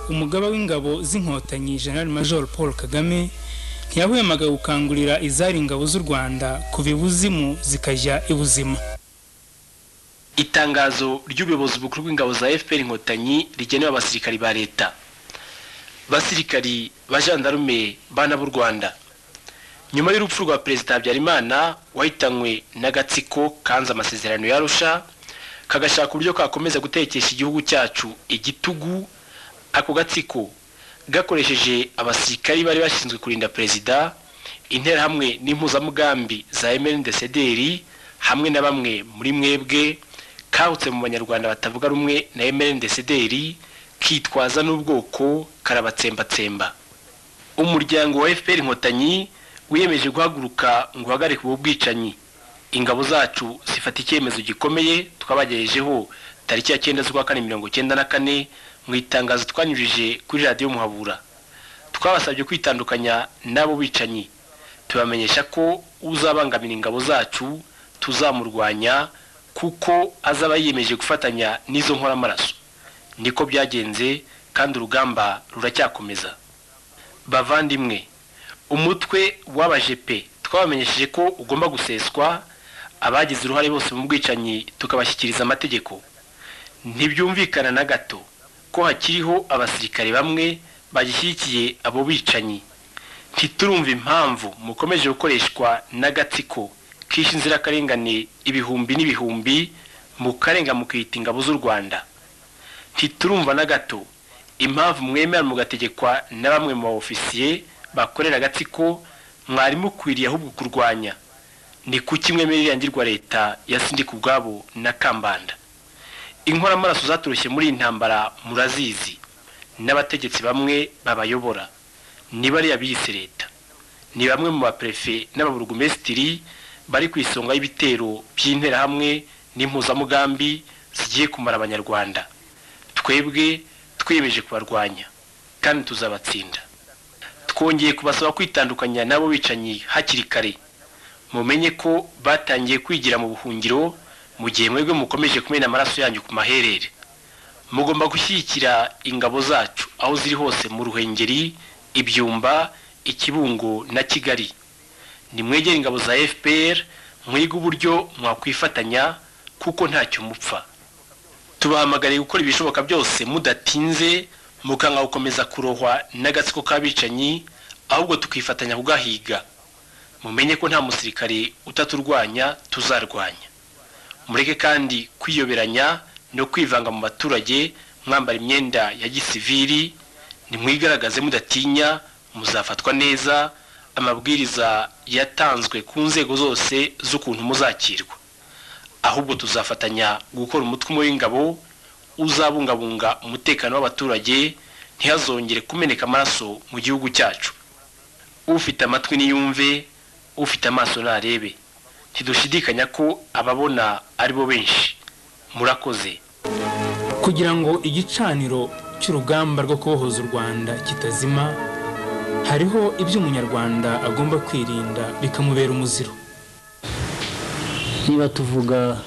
umugaba w'ingabo z'inkotanyi general major paul kagame ntiyahwemaga gukangurira izari ingabo z'u rwanda kuva ibuzimu zikajya ibuzima itangazo ry'ubuyobozi bukuru bw'ingabo za fpr inkotanyi rigenewe abasirikari ba leta basirikari ba jandarume bana b'u rwanda nyuma y'urupfu rwa perezida habyarimana wahitanywe n'agatsiko kanze amasezerano yarusha kagashaka uburyo kakomeza gutekesha igihugu cyacu igitugu ako gatsiko gakoresheje abasirikari bari bashinzwe kurinda perezida interahamwe n'impuzamugambi za emerendesederi hamwe na bamwe muri mwebwe kahutse mu banyarwanda batavuga rumwe na emerendesederi kitwaza n'ubwoko karabatsembatsemba umuryango wa fpr inkotanyi wiyemeje guhaguruka ngo uhagarike ubu bwicanyi ingabo zacu zifata icyemezo gikomeye twabagejejeho tariki ya cyenda z'ukwa kane mirongo cyenda na kane mu itangazo twanyujije kuri radiyo muhabura twabasabye kwitandukanya n'abo bicanyi tubamenyesha ko uzabangamira ingabo zacu tuzamurwanya kuko azaba yiyemeje gufatanya n'izo nkoramaraso niko byagenze kandi urugamba ruracyakomeza bavandimwe umutwe w'abajepe twabamenyesheje ko ugomba guseswa abagize uruhare bose mu bwicanyi tukabashyikiriza amategeko ntibyumvikana na gato ko hakiriho abasirikare bamwe bagishyigikiye abo bicanyi ntiturumva impamvu mukomeje gukoreshwa n'agatsiko kishe inzirakarengane ibihumbi n'ibihumbi mukarenga mukiyita ingabo z'u rwanda ntiturumva na gato impamvu mwemera mugategekwa na bamwe mu baofisiye bakorera agatsiko mwari mukwiriye ahubwo kurwanya ni kuki mwemerera ngirwa leta ya sindika ubwabo na kambanda inkoramaraso zaturushye muri iyi ntambara murazizi n'abategetsi bamwe babayobora ni bariya biyise leta ni bamwe mu baperefe n'ababurugumesitiri bari ku isonga y'ibitero by'interahamwe n'impuzamugambi zigiye kumara abanyarwanda twebwe twiyemeje kubarwanya kandi tuzabatsinda twongeye kubasaba kwitandukanya n'abo bicanyi hakiri kare mumenye ko batangiye kwigira mu buhungiro mu gihe mwebwe mukomeje kumena amaraso yanyu ku maherere mugomba gushyigikira ingabo zacu aho ziri hose mu ruhengeri ibyumba ikibungo na kigali nimwegere ingabo za fpr mwige uburyo mwakwifatanya kuko ntacyo mupfa tubahamagariye gukora ibishoboka byose mudatinze mukanga gukomeza kurohwa n'agatsiko k'abicanyi ahubwo tukifatanya kugahiga mumenye ko nta musirikare utaturwanya tuzarwanya mureke kandi kwiyoberanya no kwivanga mu baturage mwambara imyenda ya gisivili nimwigaragaze mudatinya muzafatwa neza amabwiriza yatanzwe ku nzego zose z'ukuntu muzakirwa ahubwo tuzafatanya gukora umutwe umwe w'ingabo uzabungabunga umutekano w'abaturage ntihazongere kumeneka amaraso mu gihugu cyacu ufite amatwi niyumve ufite amaso narebe ntidushidikanya ko ababona aribo benshi murakoze kugira ngo igicaniro cy'urugamba rwo kubohoza u rwanda kitazima hariho ibyo umunyarwanda agomba kwirinda bikamubera umuziro niba tuvuga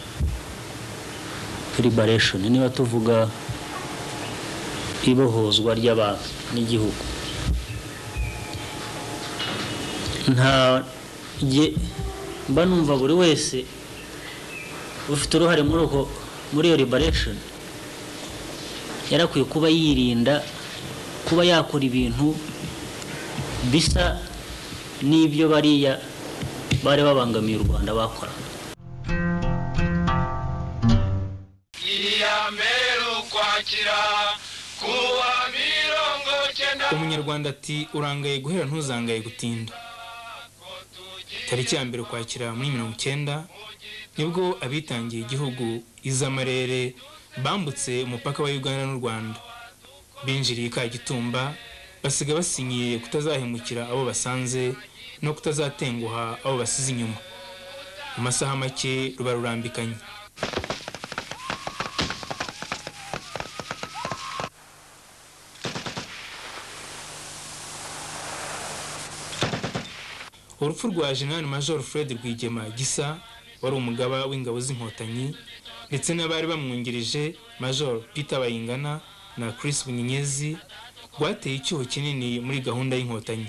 liberation niba tuvuga ibohozwa ry'abantu n'igihugu nta mba numva buri wese ufite uruhare muri uko muri iyo liberation yarakwiye kuba yirinda kuba yakora ibintu bisa n'ibyo bariya bari babangamiye u rwanda bakora umunyarwanda ati urangaye guhera ntuzangaye gutinda tariki ya mbere ukwakira muri mirongo icyenda nibwo abitangiye igihugu izamarere bambutse umupaka wa uganda n'u rwanda binjiriye kagitumba basiga basinyiye kutazahemukira abo basanze no kutazatenguha abo basize inyuma mu masaha make ruba rurambikanye urupfu rwa general major fred rwigema gisa wari umugaba w'ingabo z'inkotanyi ndetse n'abari bamwungirije major peter bayingana na chris bunyenyezi rwateye icyuho kinini muri gahunda y'inkotanyi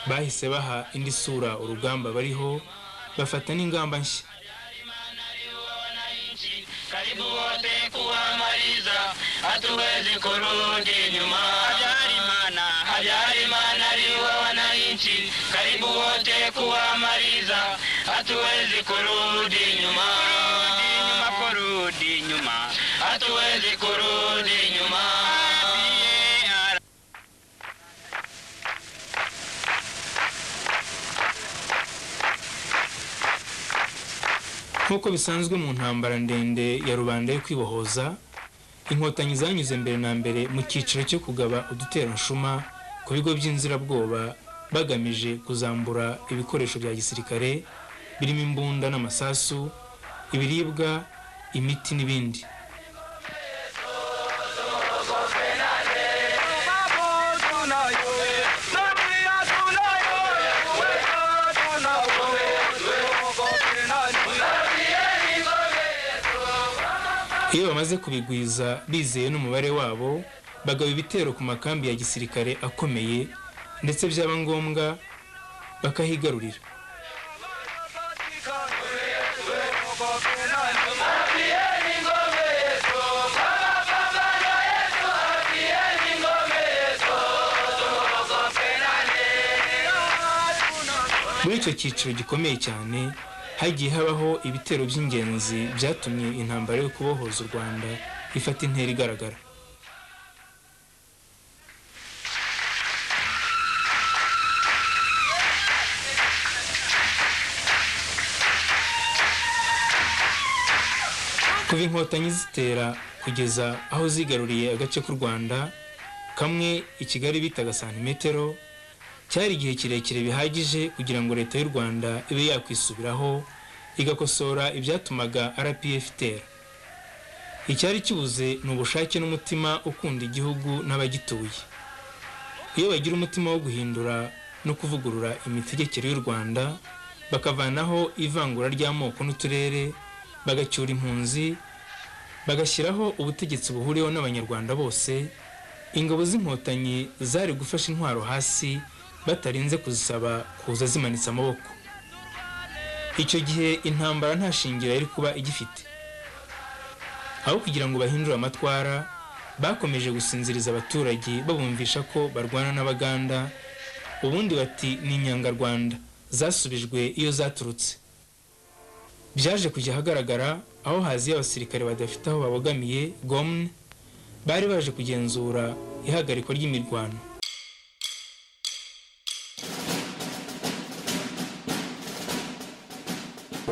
bahise baha indi sura urugamba bariho bafata n'ingamba nshya karibu wote kuwamaliza, hatuwezi kurudi nyuma. Hajarimana, Hajarimana liwa wananchi, karibu wote kuwamaliza, hatuwezi kurudi nyuma. Kurudi nyuma, hatuwezi kurudi nyuma. nk'uko bisanzwe mu ntambara ndende ya rubanda yo kwibohoza inkotanyi zanyuze mbere na mbere mu cyiciro cyo kugaba uduteranshuma ku bigo by'inzirabwoba bagamije kuzambura ibikoresho bya gisirikare birimo imbunda n'amasasu ibiribwa imiti n'ibindi iyo bamaze kubigwiza bizeye n'umubare wabo bagaba ibitero ku makambi ya gisirikare akomeye ndetse byaba ngombwa bakahigarurira muri icyo cyiciro gikomeye cyane hagiye habaho ibitero by'ingenzi byatumye intambara yo kubohoza u rwanda ifata intera igaragara kuva inkotanyi zitera kugeza aho zigaruriye agace k'u rwanda kamwe i kigali bitaga santimetero cyari igihe kirekire bihagije kugira ngo leta y'u rwanda ibe yakwisubiraho igakosora ibyatumaga rpf itera icyari kibuze ni ubushake n'umutima ukunda igihugu n'abagituye iyo bagira umutima wo guhindura no kuvugurura imitegekere y'u rwanda bakavanaho ivangura ry'amoko n'uturere bagacyura impunzi bagashyiraho ubutegetsi buhuriweho n'abanyarwanda bose ingabo z'inkotanyi zari gufasha intwaro hasi batarinze kuzisaba kuza zimanitse amaboko icyo gihe intambara nta shingira yari kuba igifite aho kugira ngo bahindure amatwara bakomeje gusinziriza abaturage babumvisha ko barwana n'abaganda ubundi bati ni inyangarwanda zasubijwe iyo zaturutse byaje kujya ahagaragara aho haziye abasirikare badafite aho babogamiye gomwe bari baje kugenzura ihagarikwa ry'imirwano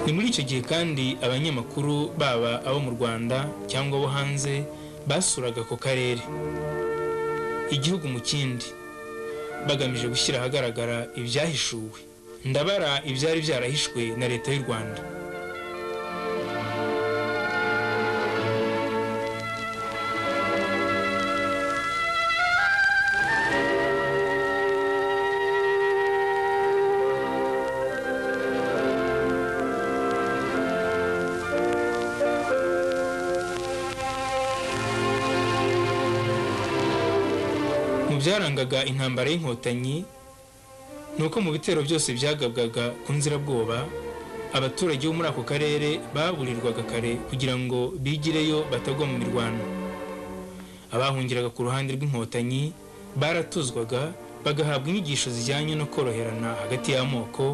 ni muri icyo gihe kandi abanyamakuru baba abo mu rwanda cyangwa abo hanze basuraga ako karere igihugu mu kindi bagamije gushyira ahagaragara ibyahishuwe ndabara ibyari byarahishwe na leta y'u rwanda mu byarangaga intambara y'inkotanyi ni uko mu bitero byose byagabwaga ku nzirabwoba abaturage bo muri ako karere baburirwaga kare kugira ngo bigireyo batagwa mu mirwano abahungiraga ku ruhande rw'inkotanyi baratuzwaga bagahabwa inyigisho zijyanye no koroherana hagati y'amoko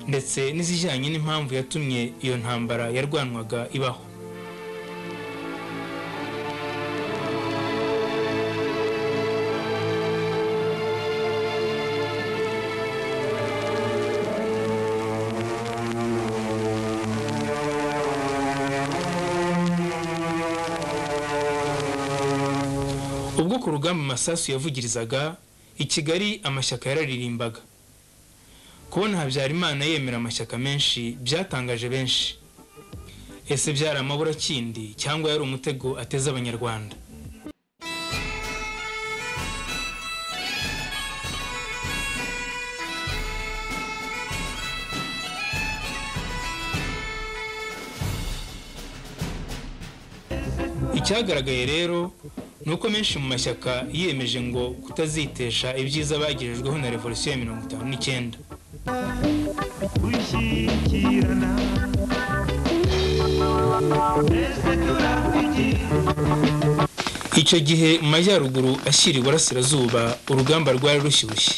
ndetse n'izijyanye n'impamvu yatumye iyo ntambara yarwanwaga ibaho ubwo ku rugamba amasasu yavugirizaga i kigali amashyaka yararirimbaga kubona habyarimana yemera amashyaka menshi byatangaje benshi ese byari amaburakindi cyangwa yari umutego ateze abanyarwanda icyagaragaye rero ni uko menshi mu mashyaka yiyemeje ngo kutazitesha ibyiza bagejejweho na revolisiyo ya mirongo itanu n'icyenda gushyikirana twese turapigirana icyo gihe mu majyaruguru ashyira iburasirazuba urugamba rwari rushyushye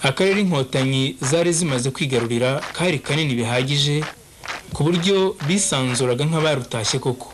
akarere inkotanyi zari zimaze kwigarurira kari kanini bihagije ku buryo bisanzuraga nk'abarutashye koko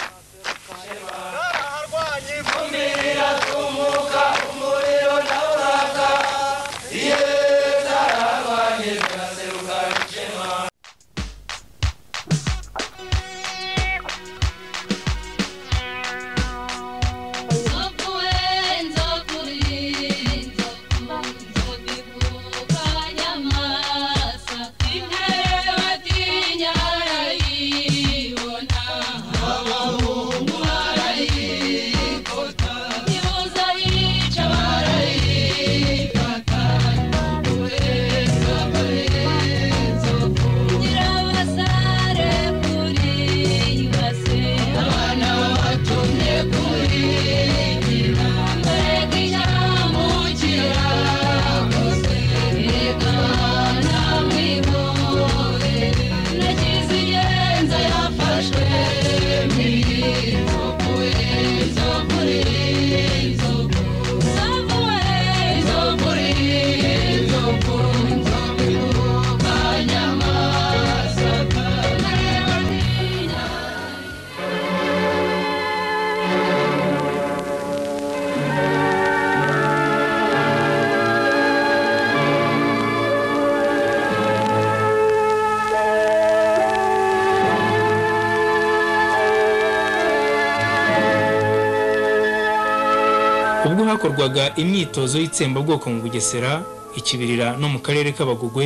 ubwo hakorwaga imyitozo y'itsembabwoko mu bugesera ikibirira no mu karere k'abagugwe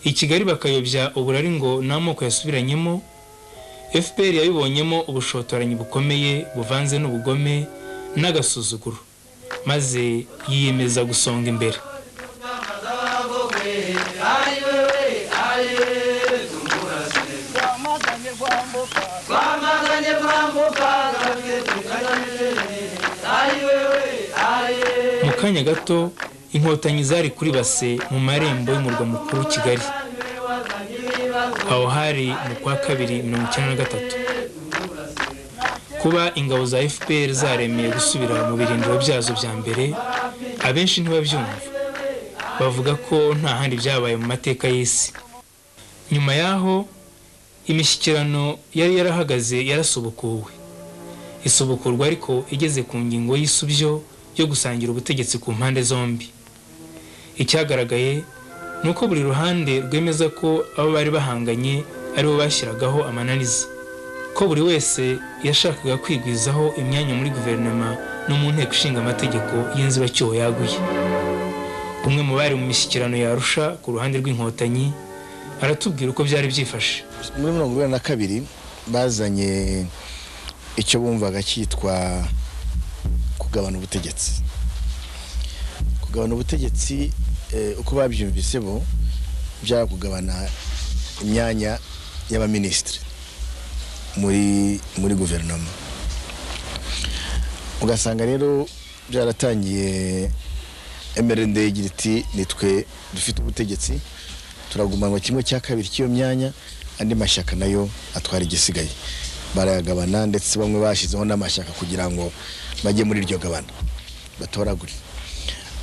i kigali bakayobya uburari ngo ni amoko yasubiranyemo fpr yabibonyemo ubushotoranyi bukomeye buvanze n'ubugome n'agasuzuguro maze yiyemeza gusonga imbere mu kanya gato inkotanyi zari kuri base mu marembo y'umurwa mukuru kigali aho hari mu kwa kabiri mirongo icyenda na gatatu kuba ingabo za fpr zaremeye gusubira mu birindiro byazo bya mbere abenshi ntibabyumva bavuga ko nta handi byabaye mu mateka y'isi nyuma y'aho imishyikirano yari yarahagaze yarasubukuwe isubukurwa ariko igeze ku ngingo y'isubyo yo gusangira ubutegetsi ku mpande zombi icyagaragaye ni uko buri ruhande rwemeza ko abo bari bahanganye aribo bashyiragaho amananiza ko buri wese yashakaga kwigwizaho imyanya muri guverinoma no mu nteko ishinga amategeko y'inzibacyuho yaguye umwe mu bari mu mishyikirano yarusha ku ruhande rw'inkotanyi aratubwira uko byari byifashe muri mirongo inani na kabiri bazanye icyo bumvaga cyitwa kugabana ubutegetsi kugabana ubutegetsi eh, uko babyumvise bo byaba kugabana imyanya y'abaminisitiri muri muri guverinoma ugasanga rero byaratangiye MRND igira iti nitwe dufite ubutegetsi turagumanwa kimwe cya kabiri cy'iyo myanya andi mashyaka nayo atwara igisigaye barayagabana ndetse bamwe bashyizeho n'amashyaka kugira ngo bajye muri iryo gabana batoragure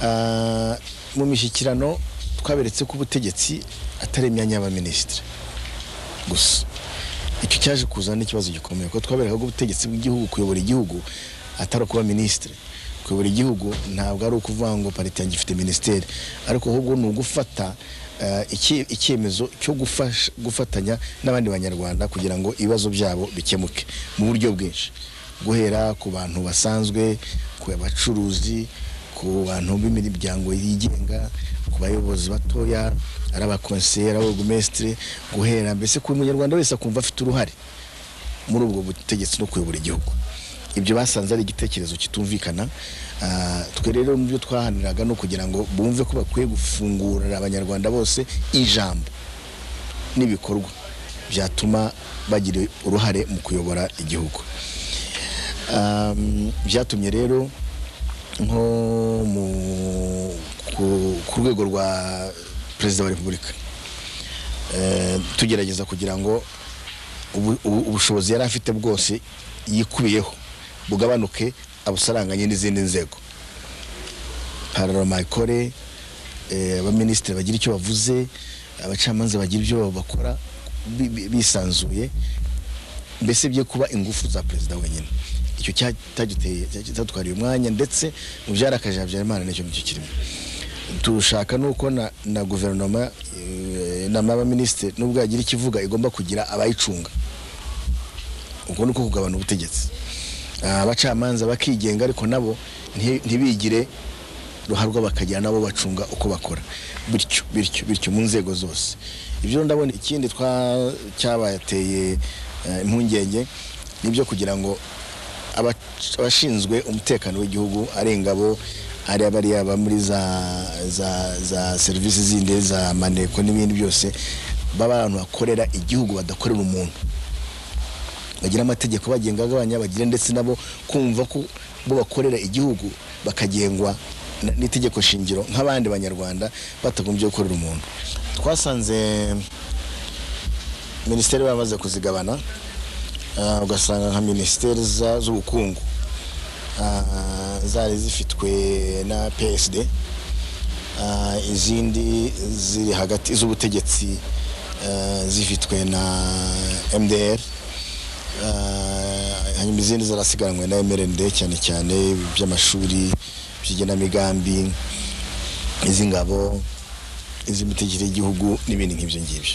Ah, mu mishyikirano twaberetse ko ubutegetsi atari imyanya y'abaminisitiri gusa icyo cyaje kuzana n'ikibazo gikomeye kuko twabereka ko ubutegetsi bw'igihugu kuyobora igihugu atari ukuba minisitiri kuyobora igihugu ntabwo ari ukuvuga ngo parite yanjye ifite minisiteri ariko ahubwo ni ugufata ah, iki- icyemezo cyo gufasha- gufatanya n'abandi banyarwanda kugira ngo ibibazo byabo bikemuke mu buryo bwinshi guhera ku bantu basanzwe ku bacuruzi ku bantu b'imiryango yigenga ku bayobozi batoya ari abakonseyeri abagumesitiri guhera mbese ku munyarwanda wese akumva afite uruhare muri ubwo butegetsi no kuyobora igihugu ibyo basanze ari igitekerezo kitumvikana Ah, twe rero mu byo twahaniraga no kugira ngo bumve ko bakwiye gufungurira abanyarwanda bose ijambo n'ibikorwa byatuma bagira uruhare mu kuyobora igihugu Um, byatumye rero nko mu- ku- ku rwego rwa perezida wa repubulika eh, tugerageza kugira ngo ubu- ubu- ubushobozi yari afite bwose yikubiyeho bugabanuke abusaranganye n'izindi nzego pararoma ikore eh, abaminisitiri bagira icyo bavuze abacamanza bagira ibyo bakora bi- bi- bisanzuye mbese bye kuba ingufu za perezida wenyine icyo cyatagiteye cyatwariye umwanya ndetse mu byarakajije habyarimana nicyo nicyo kirimo turashaka nuko na, na guverinoma eh, inama y'abaminisitiri nubwo yagira ikivuga igomba kugira abayicunga ubwo ni uko kugabana ubutegetsi Ah, abacamanza bakigenga ariko nabo nti- ntibigire ruharwa bakagira nabo bacunga uko bakora bityo bityo bityo mu nzego zose ibyo ndabona ikindi twa cyabateye eh, impungenge nibyo kugira ngo aba- abashinzwe umutekano w'igihugu ari ingabo ari abariya aba muri za za za serivisi zindi za maneko n'ibindi byose baba abantu bakorera igihugu badakorera umuntu bagira amategeko bagenga agabanya bagira ndetse nabo kumva ko bo bakorera igihugu bakagengwa n- n'itegeko shingiro nk'abandi banyarwanda batagombye gukorera umuntu twasanze minisiteri bamaze kuzigabana ah, ugasanga nka minisiteri za- z'ubukungu ah, zari zifitwe na psd Ah, izindi ziri hagati z'ubutegetsi ah, zifitwe na mdr Ah, hanyuma izindi zarasigaranywe na mrnd cyane cyane iby'amashuri by'igenamigambi iz'ingabo iz'imitegekere y'igihugu n'ibindi nk'ibyo ngibyo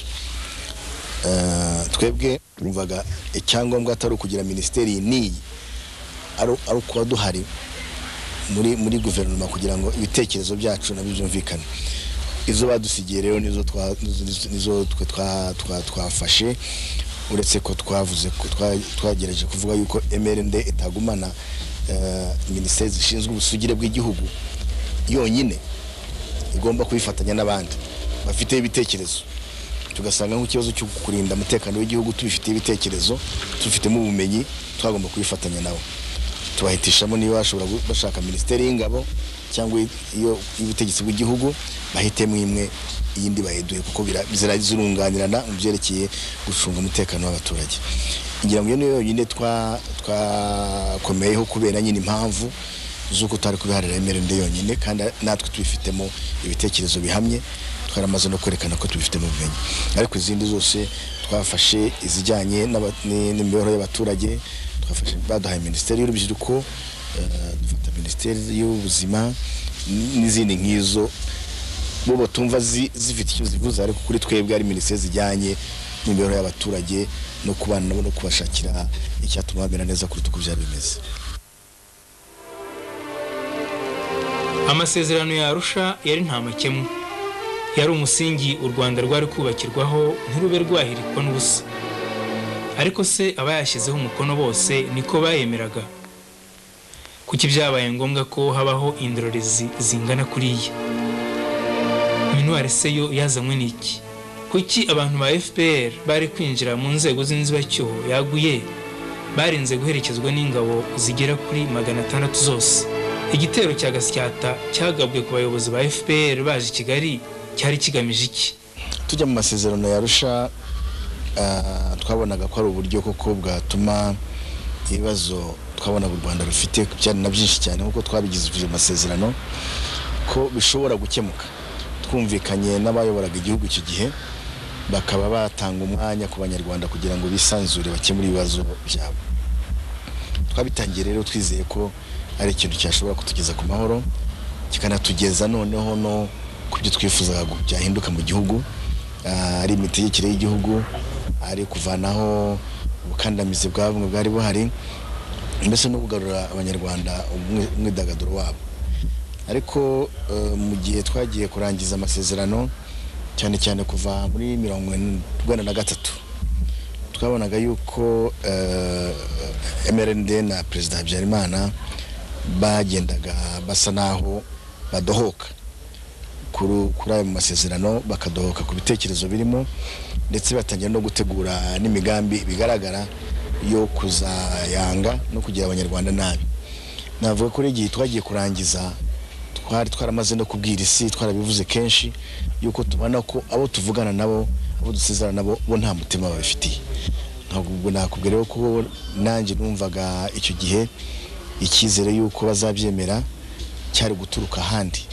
Ah, twebwe twumvaga icyangombwa atari ukugira minisiteri n'iyi ari ari ukuba duhari muri muri guverinoma kugira ngo ibitekerezo byacu nabyo byumvikane izo badusigiye rero nizo twa- nizo- nizo twe twa- twa- twafashe uretse ko twavuze ko twa- twagerageje kuvuga yuko mrnd itagumana eh, minisiteri zishinzwe ubusugire bw'igihugu yonyine igomba kubifatanya n'abandi bafite ibitekerezo tugasanga nk'ikibazo cyo kurinda umutekano w'igihugu tubifitiye ibitekerezo tubifitemo ubumenyi twagomba kubifatanya nabo tubahitishamo niba bashobora gu- bashaka minisiteri y'ingabo cyangwa iyo y'ubutegetsi bw'igihugu bahitemo imwe iyindi bayiduhe kuko bira- zira- zirunganirana mu byerekeye gucunga umutekano w'abaturage ngira ngo iyo niyo yonyine twa- twakomeyeho kubera nyine impamvu z'uko tutari kubiharira emerende yonyine kandi natwe tubifitemo ibitekerezo bihamye twaramaze no kwerekana ko tubifitemo ubumenyi ariko izindi zose twafashe izijyanye n'aba- ni- n'imibereho y'abaturage twafashe baduhaye minisiteri y'urubyiruko eh, dufata minisiteri y'ubuzima n- n'izindi nk'izo bo batumva zi- zifite icyo zivuze ariko kuri twebwe ari minisiteri zijyanye n'imibereho y'abaturage no kubana nabo no kubashakira icyatuma bamera neza kuruta uko byari bimeze amasezerano ya arusha yari nta makemwa yari umusingi u rwanda rwari kubakirwaho ntirube rwahirikwa n'ubusa ariko se abayashyizeho umukono bose niko bayemeraga kuki byabaye ngombwa ko habaho indorerezi zingana kuriya intwari se yo yazanywe n'iki kuki abantu ba fpr bari kwinjira mu nzego z'inzibacyuho yaguye barinze guherekezwa n'ingabo zigera kuri magana atandatu zose igitero cya gasyata cyagabwe ku bayobozi ba fpr baje i kigali cyari kigamije iki tujya mu masezerano yarusha twabonaga ko ari uburyo koko bwatuma ibibazo twabonaga u rwanda rufite byari na byinshi cyane nk'uko twabigize ibyo masezerano ko bishobora gukemuka twumvikanye n'abayoboraga igihugu icyo gihe bakaba batanga umwanya ku banyarwanda kugira ngo bisanzure bakemure ibibazo byabo twabitangiye rero twizeye ko ari ikintu cyashobora kutugeza ku mahoro kikanatugeza noneho no ku byo twifuzaga gu- byahinduka mu gihugu Ah, ari imitegekere y'igihugu ari kuvanaho ubukandamizi bwa bumwe bwari buhari mbese no kugarura abanyarwanda umwi- umwidagaduro wabo ariko eh, mu gihe twagiye kurangiza amasezerano cyane cyane kuva muri mirongo ine- urwenda na gatatu twabonaga yuko eh, mrnd na perezida habyarimana bagendaga basa n'aho badohoka kuri kuri ayo masezerano bakadohoka ku bitekerezo birimo ndetse batangira no gutegura n'imigambi bigaragara yo kuzayanga no kugira abanyarwanda nabi navuga ko igihe twagiye kurangiza twari twaramaze no kubwira isi twarabivuze kenshi yuko tubona ko abo tuvugana nabo abo dusezerana nabo bo nta mutima babifitiye ntabwo ubwo nakubwira rero ko nanjye numvaga icyo gihe icyizere yuko bazabyemera cyari guturuka ahandi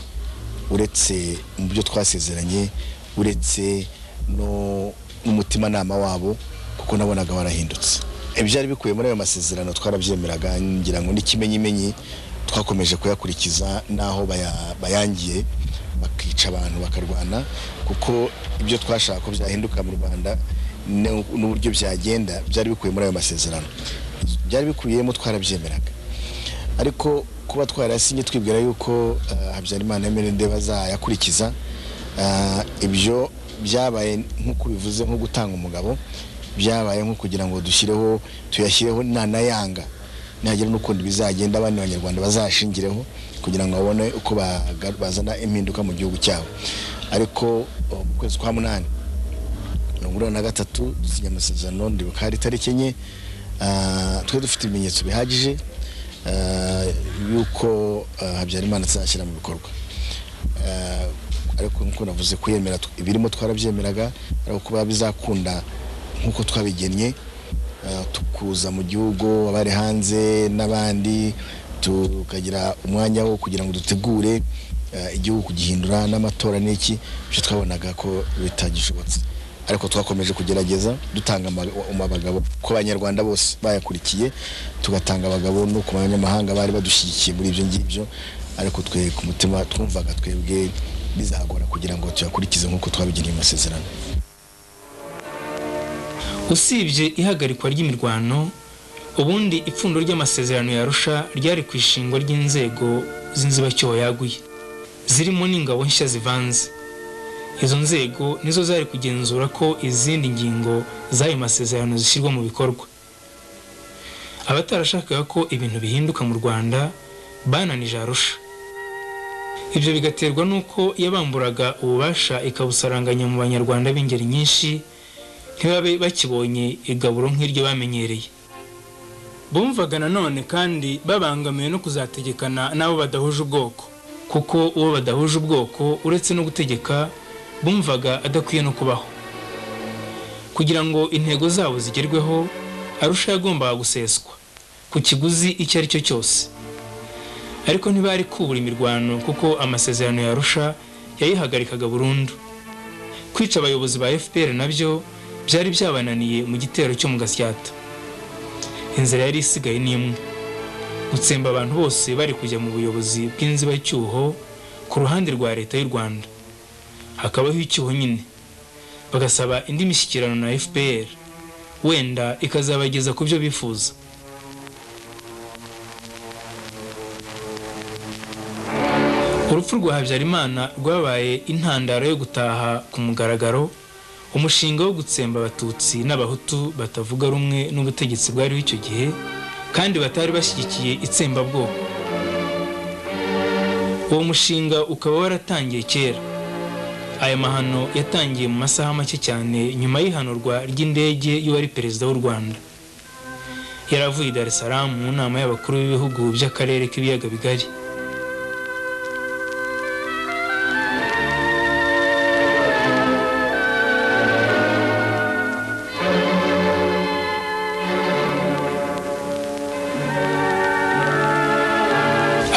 uretse mu byo twasezeranye uretse no- n'umutimanama wabo kuko nabonaga warahindutse ibyari bikubiye muri ayo masezerano twarabyemeraga ngira ngo n'ikimenyimenyi twakomeje kuyakurikiza n'aho baya- bayangiye bakica abantu bakarwana kuko ibyo twashaka ko byahinduka mu rwanda n'u- n'uburyo byagenda byari bikubiye muri ayo masezerano byari bikubiyemo twarabyemeraga ariko kuba twarasinye twibwira yuko eh, habyarimana emerende bazayakurikiza eh, ibyo byabaye nk'uko bivuze nko gutanga umugabo byabaye nko kugira ngo dushyireho tuyashyireho nanayanga nihagera n'ukundi bizagenda abandi banyarwanda bazashingireho kugira ngo babone uko baga- bazana impinduka mu gihugu cyabo ariko oh, mu kwezi kwa munani mirongo na gatatu dusinya amasezerano ndibuka hari itariki enye Ah, twe dufite ibimenyetso bihagije ah, yuko ah, habyarimana azashyira mu bikorwa Ah, ariko nk'uko navuze kuyemera tw- ibirimo twarabyemeraga ariko kuba bizakunda nk'uko twabigennye ah, tukuza mu gihugu abari hanze n'abandi tukagira umwanya wo kugira ngo dutegure eh, igihugu kugihindura n'amatora n'iki byo twabonaga ko bitagishobotse ariko twakomeje kugerageza dutanga ama- um- abagabo ku banyarwanda bose bayakurikiye tugatanga abagabo no ku banyamahanga bari badushyigikiye muri ibyo ngibyo ariko twe ku mutima twumvaga twebwe bizagora kugira ngo tuyakurikize nk'uko twabigeneye amasezerano usibye ihagarikwa ry'imirwano ubundi ipfundo ry'amasezerano ya arusha ryari ku ishingwa ry'inzego z'inzibacyuho yaguye zirimo n'ingabo nshya zivanze izo nzego nizo zari kugenzura ko izindi ngingo z'ayo masezerano zishyirwa mu bikorwa abatarashakaga ko ibintu bihinduka mu rwanda bananije arusha ibyo bigaterwa n'uko yabamburaga ububasha ikabusaranganya mu banyarwanda b'ingeri nyinshi ntibabe bakibonye igaburo nk'iryo bamenyereye bumvaga nanone kandi babangamiwe no kuzategekana n'abo badahuje ubwoko kuko uwo badahuje ubwoko uretse no gutegeka bumvaga adakwiye no kubaho kugira ngo intego zabo zigerweho arusha yagombaga guseswa ku kiguzi icyo ari cyo cyose ariko ntibari kubura imirwano kuko amasezerano ya arusha yayihagarikaga burundu kwica abayobozi ba fpr nabyo byari byabananiye mu gitero cyo mu gasyata inzira yari isigaye ni imwe gutsemba abantu bose bari kujya mu buyobozi bw'inzibacyuho ku ruhande rwa leta y'u rwanda hakabaho icyuho nyine bagasaba indi mishyikirano na fpr wenda ikazabageza ku byo bifuza urupfu rwa habyarimana rwabaye intandaro yo gutaha ku mugaragaro umushinga wo gutsemba abatutsi n'abahutu batavuga rumwe n'ubutegetsi bwariho icyo gihe kandi batari bashyigikiye itsembabwoko uwo mushinga ukaba waratangiye kera aya mahano yatangiye mu masaha make cyane nyuma y'ihanurwa ry'indege y'uwari perezida w'u rwanda yari avuye i dar es salaam mu nama y'abakuru b'ibihugu by'akarere k'ibiyaga bigari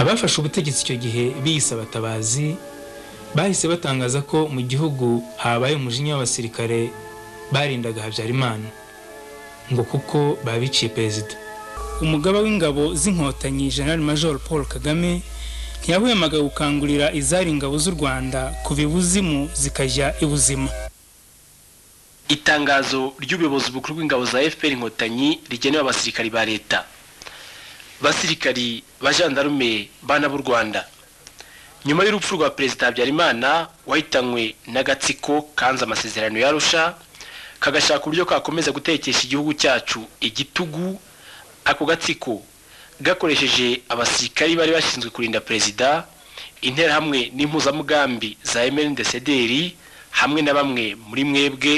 abafashe ubutegetsi icyo gihe biyise abatabazi bahise batangaza ko mu gihugu habaye umujinya w'abasirikare barindaga habyarimana ngo kuko babiciye perezida umugaba w'ingabo z'inkotanyi general major paul kagame ntiyahwemaga gukangurira izari ingabo z'u rwanda kuva ibuzimu zikajya ibuzima itangazo ry'ubuyobozi bukuru bw'ingabo za fpr inkotanyi rigenewe abasirikari ba leta basirikari ba jandarume bana b'u rwanda nyuma y'urupfu rwa perezida habyarimana wahitanywe n'agatsiko kanze amasezerano ya arusha kagashaka uburyo kakomeza gutekesha igihugu cyacu igitugu ako gatsiko gakoresheje abasirikari bari bashinzwe kurinda perezida interahamwe n'impuzamugambi za MNDCDR hamwe na bamwe muri mwebwe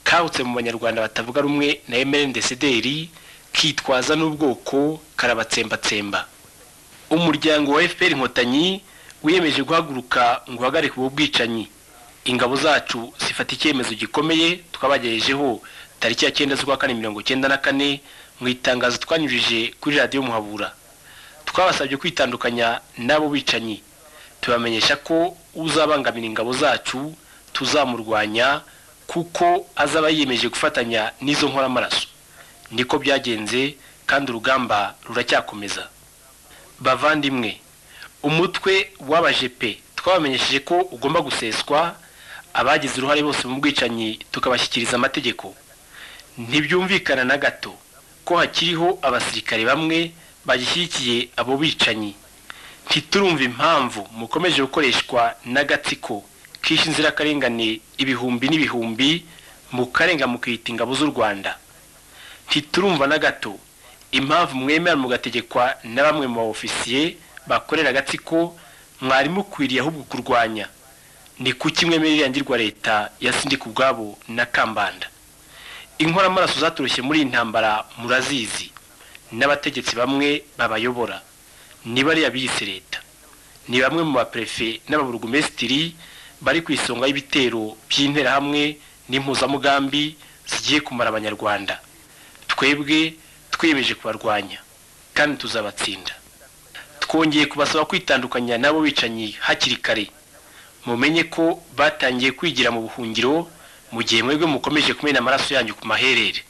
kahutse mu banyarwanda batavuga rumwe na MNDCDR kitwaza n'ubwoko karabatsembatsemba umuryango wa FPR inkotanyi wiyemeje guhaguruka ngo uhagarike ubu bwicanyi ingabo zacu zifata icyemezo gikomeye twabagejejeho tariki ya cyenda z'ukwa kane mirongo cyenda na kane mu itangazo twanyujije kuri radiyo muhabura twabasabye kwitandukanya n'abo bicanyi tubamenyesha ko uzabangamira ingabo zacu tuzamurwanya kuko azaba yiyemeje gufatanya n'izo nkoramaraso niko byagenze kandi urugamba ruracyakomeza bavandimwe umutwe w'abajepe twabamenyesheje ko ugomba guseswa abagize uruhare bose mu bwicanyi tukabashyikiriza amategeko ntibyumvikana na gato ko hakiriho abasirikare bamwe bagishyigikiye abo bicanyi ntiturumva impamvu mukomeje gukoreshwa n'agatsiko kishe inzirakarengane ibihumbi n'ibihumbi mukarenga mukiyita ingabo z'u rwanda ntiturumva na gato impamvu mwemera mugategekwa na bamwe mu baofisiye bakorera agatsiko mwari mukwiriye ahubwo kurwanya ni kuki mwemera irangirwa leta ya sindika ubwabo na kambanda inkoramaraso zaturushye muri iyi ntambara murazizi n'abategetsi bamwe babayobora ni bariya biyise leta ni bamwe mu baperefe n'ababurugumesitiri bari ku isonga y'ibitero by'interahamwe n'impuzamugambi zigiye kumara abanyarwanda twebwe twiyemeje kubarwanya kandi tuzabatsinda twongeye kubasaba kwitandukanya n'abo bicanyi hakiri kare mumenye ko batangiye kwigira mu buhungiro mu gihe mwebwe mukomeje kumena amaraso yanyu ku maherere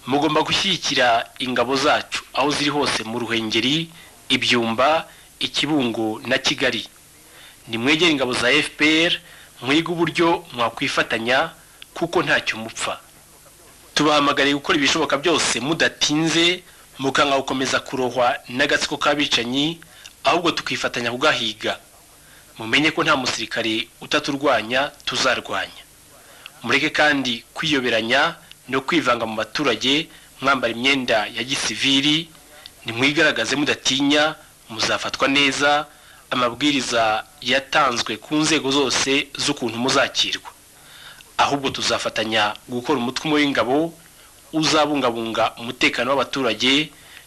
mugomba gushyigikira ingabo zacu aho ziri hose mu ruhengeri ibyumba ikibungo na kigali nimwegere ingabo za fpr mwige uburyo mwakwifatanya kuko ntacyo mupfa tubahamagariye gukora ibishoboka byose mudatinze mukanga gukomeza kurohwa n'agatsiko k'abicanyi ahubwo tukifatanya kugahiga mumenye ko nta musirikare utaturwanya tuzarwanya mureke kandi kwiyoberanya no kwivanga mu baturage mwambara imyenda ya gisiviri nimwigaragaze mudatinya muzafatwa neza amabwiriza yatanzwe ku nzego zose z'ukuntu muzakirwa ahubwo tuzafatanya gukora umutwe umwe w'ingabo uzabungabunga umutekano w'abaturage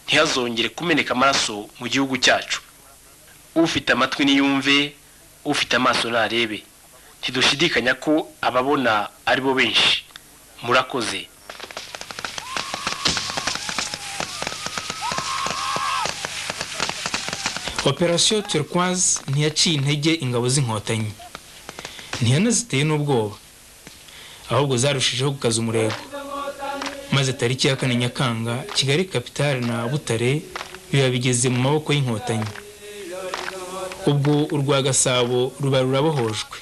ntihazongere kumeneka amaraso mu gihugu cyacu ufite amatwi niyumve ufite amaso narebe ntidushidikanya ko ababona ari bo benshi murakoze operasiyo turquoise ntiyaciye intege ingabo z'inkotanyi ntiyanaziteye n'ubwoba ahubwo zarushijeho gukaza umurego maze tariki ya kane nyakanga kigali kapitale na butare biba bigeze mu maboko y'inkotanyi ubwo urwa gasabo ruba rurabohojwe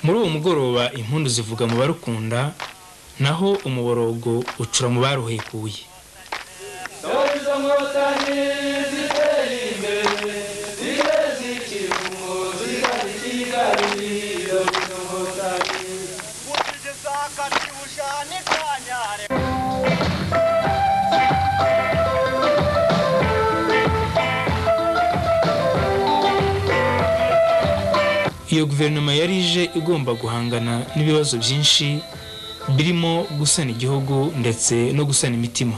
muri uwo mugoroba impundu zivuga mu barukunda naho umuborogo ucura mu baruhekuye iyo guverinoma yari ije igomba guhangana n'ibibazo byinshi birimo gusana igihugu ndetse no gusana imitima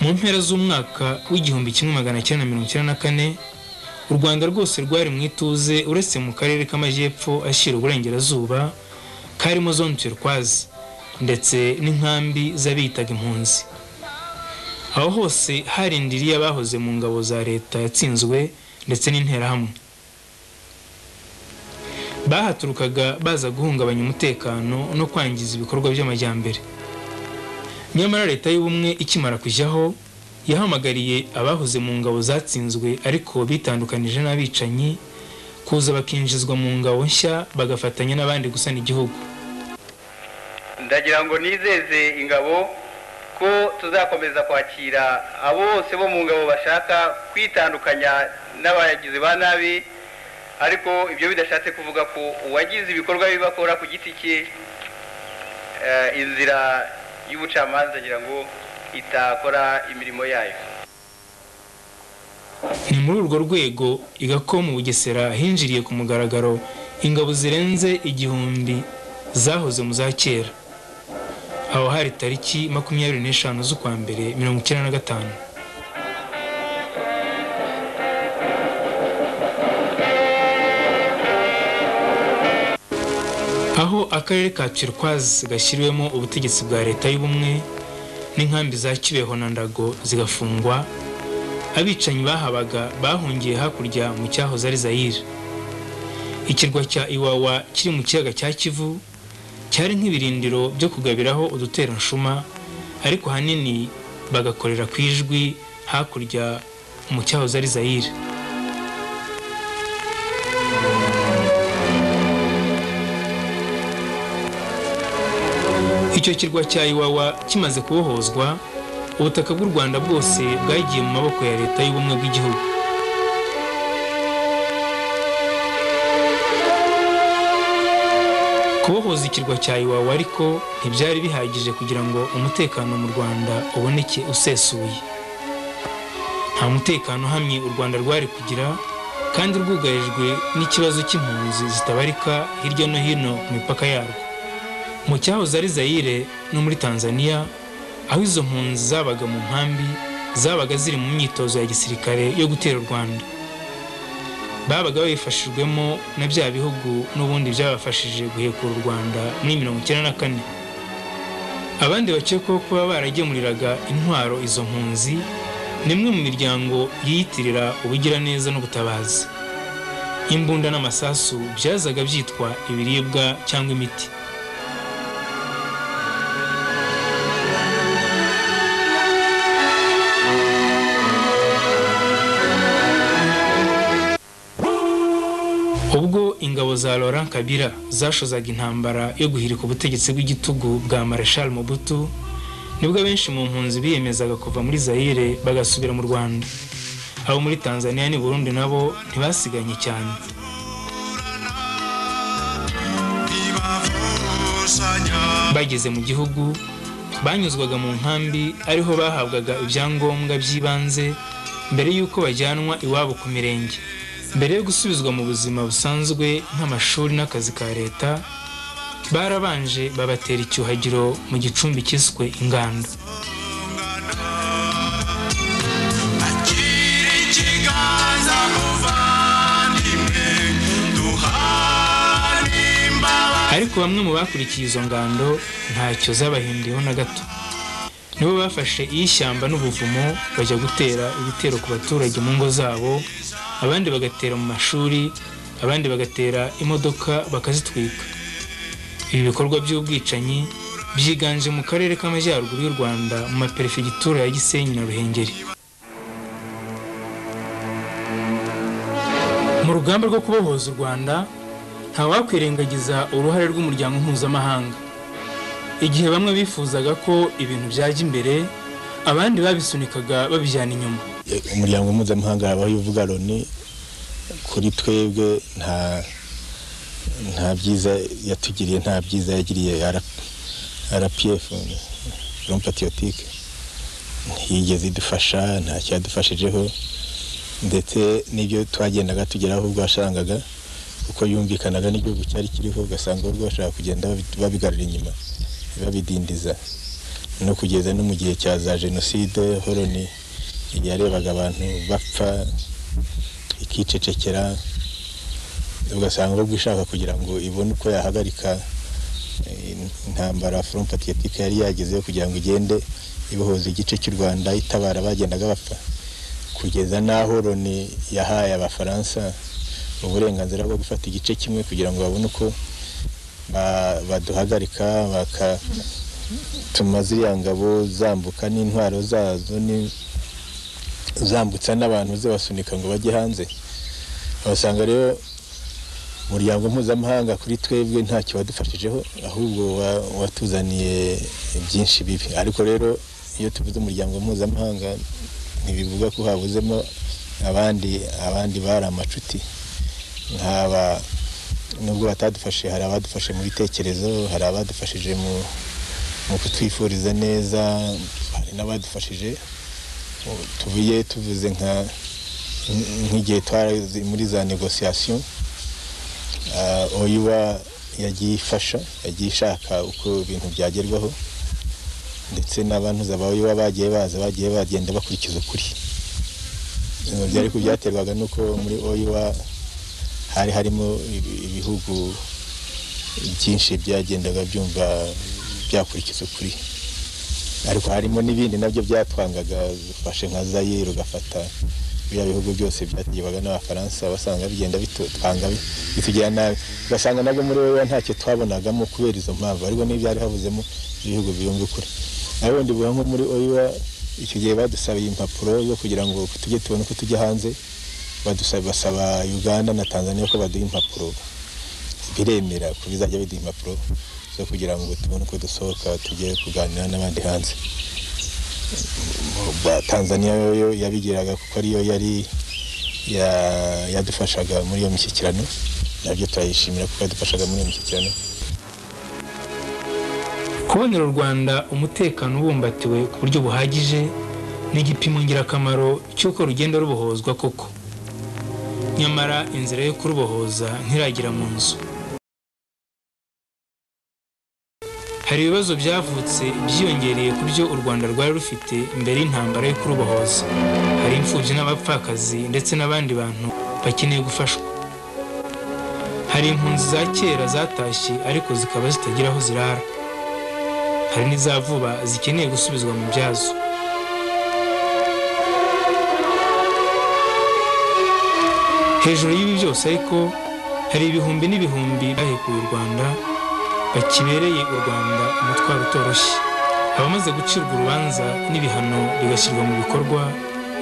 mu mpera z'umwaka w'igihumbi kimwe magana cyenda mirongo icyenda na kane u rwanda rwose rwari mu ituze uretse mu karere k'amajyepfo ashyira uburengerazuba karimo zone turquoise ndetse n'inkambi z'abiyitaga impunzi aho hose harindiriye abahoze mu ngabo za leta yatsinzwe ndetse n'interahamwe bahaturukaga baza guhungabanya umutekano no kwangiza ibikorwa by'amajyambere nyamara leta y'ubumwe ikimara kujyaho yahamagariye abahoze mu ngabo zatsinzwe ariko bitandukanije n'abicanyi kuza bakinjizwa mu ngabo nshya bagafatanya n'abandi gusana igihugu ndagira ngo nizeze ingabo ko tuzakomeza kwakira abo bose bo mu ngabo bashaka kwitandukanya n'abagizi ba nabi ariko ibyo bidashatse kuvuga ko uwagize ibikorwa bibi akora ku giti cye eh, inzira y'ubucamanza ngira ngo itakora imirimo yayo ni muri urwo rwego igako mu bugesera hinjiriye ku mugaragaro ingabo zirenze igihumbi zahoze mu za kera aho hari tariki makumyabiri n'eshanu z'ukwa mbere mirongo icyenda na gatanu aho akarere ka Turquoise gashyiriwemo ubutegetsi bwa leta y'ubumwe n'inkambi za Kibeho na Ndago zigafungwa abicanyi bahabaga bahungiye hakurya mu cyahoze ari Zaire ikirwa cya Iwawa kiri mu kiyaga cya Kivu cyari nk'ibirindiro byo kugabiraho uduteranshuma ariko ahanini bagakorera ku ijwi hakurya mu cyahoze ari Zaire icyo kirwa cya Iwawa kimaze kubohozwa ubutaka bw'u Rwanda bwose bwagiye mu maboko ya leta y'ubumwe bw'igihugu kubohoza ikirwa cya Iwawa ariko ntibyari bihagije kugira ngo umutekano mu Rwanda uboneke usesuye nta mutekano uhamye u Rwanda rwari kugira kandi rwugarijwe n'ikibazo cy'impunzi zitabarika hirya no hino ku mipaka yarwo mu cyahoze ari Zaire no muri Tanzania aho izo mpunzi zabaga mu nkambi zabaga ziri mu myitozo ya gisirikare yo gutera u Rwanda babaga babifashijwemo na bya bihugu n'ubundi byabafashije guhekura u Rwanda muri mirongo icyenda na kane abandi bakekwaho kuba baragemuriraga intwaro izo mpunzi ni imwe mu miryango yiyitirira ubugiraneza n'ubutabazi imbunda n'amasasu byazaga byitwa ibiribwa cyangwa imiti ubwo ingabo za Laurent Kabila zashozaga intambara yo guhirika ubutegetsi bw'igitugu bwa Marshal Mobutu nibwo abenshi mu mpunzi biyemezaga kuva muri Zaire bagasubira mu Rwanda abo muri Tanzania n'i Burundi nabo ntibasiganye cyane bageze mu gihugu banyuzwaga mu nkambi ariho bahabwaga ibyangombwa by'ibanze mbere y'uko bajyanwa iwabo ku mirenge mbere yo gusubizwa mu buzima busanzwe nk'amashuri n'akazi ka leta barabanje babatera icyuhagiro mu gicumbi cyiswe ingando ariko bamwe mu bakurikiye izo ngando ntacyo zabahinduyeho na gato nibo bafashe iy'ishyamba n'ubuvumo bajya gutera ibitero ku baturage mu ngo zabo abandi bagatera mu mashuri abandi bagatera imodoka bakazitwika ibi bikorwa by'ubwicanyi byiganje mu karere k'amajyaruguru y'u rwanda mu maperefegitura ya gisenyi na ruhengeri mu rugamba rwo kubohoza u rwanda ntawakwirengagiza uruhare rw'umuryango mpuzamahanga igihe bamwe bifuzaga ko ibintu byajya imbere abandi babisunikaga babijyana inyuma umuryango mpuzamahanga habaho uvuga loni kuri twebwe nta nta byiza yatugiriye nta byiza yagiriye rpf front patriotique ntiyigeze idufasha nta cyadufashijeho ndetse n'ibyo twagendaga tugeraho ubwo wasangaga kuko yumvikanaga n'igihugu cyari kiriho ugasanga ubwo bashaka kugenda babigarura inyuma babidindiza no kugeza no mu gihe cya za jenoside horoni yarebaga abantu bapfa ikicecekera ugasanga ahubwo ishaka kugira ngo ibone uko yahagarika eh, intambara front patriotique yari yagezeho kugira ngo igende ibohoza igice cy'u rwanda itabara bagendaga bapfa kugeza n'aho loni yahaye abafaransa uburenganzira bwo gufata igice kimwe kugira ngo babone uko ba- baduhagarika bakatuma ziriya ngabo zambuka n'intwaro zazo ni- zambutsa n'abantu zibasunika ngo bajye hanze abasanga rero umuryango mpuzamahanga kuri twebwe ntacyo wadufashijeho ahubwo wa- watuzaniye byinshi bibi ariko rero iyo tuvuze umuryango mpuzamahanga ntibivuga ko habuzemo abandi abandi bari amacuti nk'aba nubwo batadufashe hari abadufashe mu bitekerezo hari abadufashije mu ni ukutwifuriza neza hari n'abadufashije ubu tuvuye tuvuze nka nk'igihe twarazi muri za negosiyasiyo oyiwa yagiye ifasha yagiye ishaka uko ibintu byagerwaho ndetse n'abantu za oyiwa bagiye baza bagiye bagenda bakurikiza ukuri Ibi byari ariko byaterwaga n'uko muri oyiwa hari harimo ibi- ibihugu byinshi byagendaga byumva byakurikiza ukuri ariko harimo n'ibindi nabyo byatwangaga ufashe nka zayire ugafata biriya bihugu byose byategekwaga n'abafaransa basanga bigenda bitwanga bitugira nabi ugasanga nabwo muri wowe ntacyo twabonagamo kubera izo mpamvu ariko n'ibyari havuzemo ibihugu biyumva ukuri nawe bundi buba nko muri oyiwa icyo gihe badusabiye impapuro zo kugira ngo tujye tubone uko tujya hanze badusaba basaba uganda na tanzania ko baduha impapuro biremera ko bizajya biduha impapuro zo kugira ngo tubone uko dusohoka tujye kuganira n'abandi hanze Mu- ba- tanzania yo yabigiraga kuko ariyo yari ya- yadufashaga muri iyo mishyikirano nabyo turayishimira kuko yadufashaga muri iyo mishyikirano kubonera u rwanda umutekano ubumbatiwe ku buryo buhagije ni igipimo ngirakamaro cy'uko rugenda rubohozwa koko nyamara inzira yo kurubohoza ntiragera mu nzu hari ibibazo byavutse byiyongereye ku byo u rwanda rwari rufite mbere y'intambara yo kurubohoza hari imfubyi n'abapfakazi ndetse n'abandi bantu bakeneye gufashwa hari impunzi za kera zatashye ariko zikaba zitagira aho zirara hari n'iza vuba zikeneye gusubizwa mu byazo hejuru y'ibi byose ariko hari ibihumbi n'ibihumbi bahekuye u rwanda bakibereye u rwanda umutwaro utoroshye abamaze gucirwa urubanza n'ibihano bigashyirwa mu bikorwa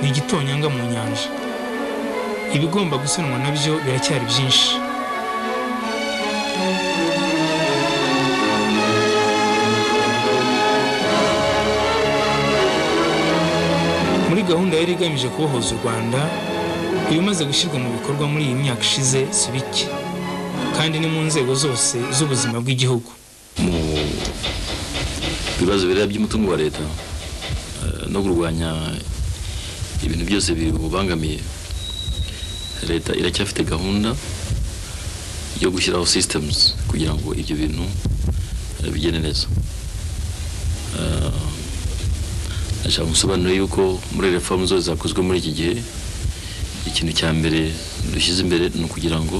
ni igitonyanga mu nyanja ibigomba gusanwa nabyo biracyari byinshi muri gahunda yari igamije kubohoza u rwanda ibimaze gushyirwa mu bikorwa muri iyi myaka ishize si bike kandi ni mu nzego zose z'ubuzima bw'igihugu mu bibazo bireba by'umutungo wa leta eh, no kurwanya ibintu byose biwubangamiye leta iracyafite gahunda yo gushyiraho systems kugira ngo ibyo bintu eh, bigende neza Eh, ndashaka gusobanura yuko muri reform zose zakozwe muri iki gihe ikintu cya mbere dushyize imbere ni ukugira ngo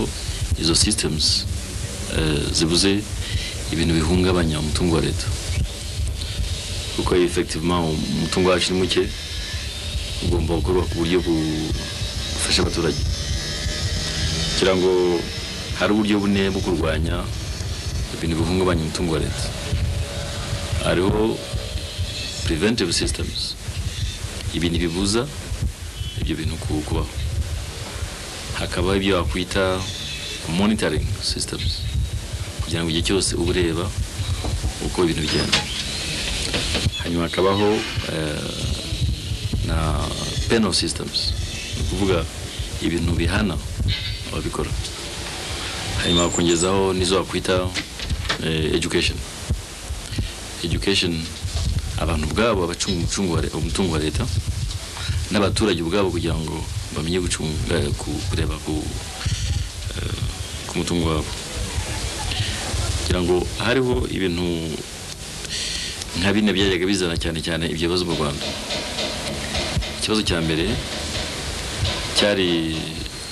izo systems eh, zibuze ibintu bihungabanya umutungo wa leta kuko effectivement umutungo wacu ni muke ugomba gukorwa ku buryo bu- bufasha abaturage kugira ngo hari uburyo bune bwo kurwanya ibintu bihungabanya umutungo wa leta hariho preventive systems ibintu bibuza ibyo bintu ku- kubaho hakabaho ibyo wakwita monitoring systems kugira ngo igihe cyose uba ureba uko ibintu bigenda hanyuma hakabaho eh, na penal systems ni ukuvuga ibintu bihana ababikora hanyuma hakongezaho n'izo wakwita eh, education education abantu ubwabo abacunga umutungo wa le- umutungo wa leta n'abaturage ubwabo kugira ngo bamenye gucunga eh, ku- kureba ku eh, ku mutungo wabo kugira ngo hariho ibintu nka bine byajyaga bizana cyane cyane ibyo bibazo mu rwanda ikibazo cya mbere cyari